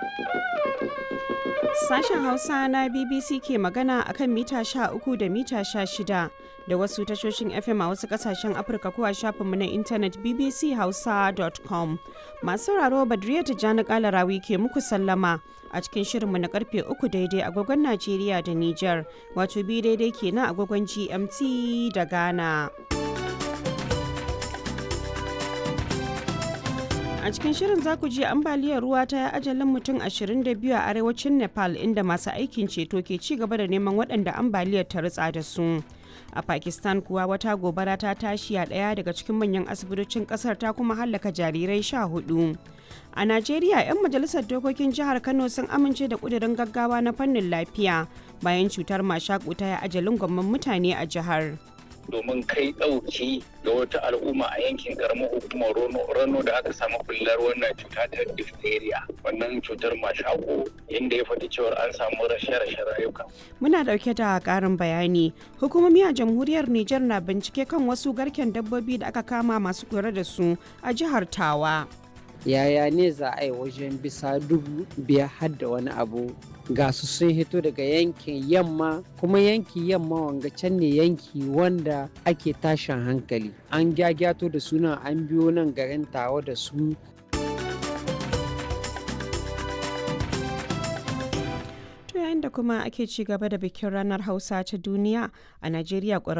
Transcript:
Sashen Hausa na BBC ke magana a kan mita 13 da mita 16 da wasu tashoshin FM a wasu kasashen Afirka ko a shafinmu na intanet bbchausa.com. Masu sauraro Badriya Tijjani Kalarawi ke muku sallama a cikin shirinmu na karfe 3 daidai agogon Najeriya da Nijar, wato bi daidai kenan agogon GMT da Ghana. a cikin shirin za ku ji ambaliyar ruwa ta yi ajalin mutum 22 a arewacin nepal inda masu aikin ceto ke ci gaba da neman waɗanda ambaliyar ta ritsa da su a pakistan kuwa wata gobara ta tashi a ɗaya daga cikin manyan asibitocin ƙasar ta kuma hallaka jarirai sha hudu a najeriya 'yan majalisar dokokin jihar kano sun amince da ƙudurin gaggawa na fannin lafiya bayan cutar mashaƙu ta yi ajalin gwamman mutane a jihar domin kai ɗauki ga wata al'umma a yankin karamar hukumar rano da aka samu bullar wannan cuta ta diphtheria wannan cutar mashako inda ya faɗi cewar an samu rashe-rashen rayuka. Muna ɗauke da ƙarin bayani. Hukumomi a jamhuriyar Nijar na bincike kan wasu garken dabbobi da aka kama masu kula da su a jihar Tawa. Yaya ne za a yi wajen bisa dubu biyar har da wani abu ga su sun hito daga yankin yamma kuma yanki yamma wanga can ne yanki wanda ake tashin hankali an gyagyato da suna an biyo nan garin tawa da su yayin da kuma ake ci gaba da bikin ranar hausa ta duniya a najeriya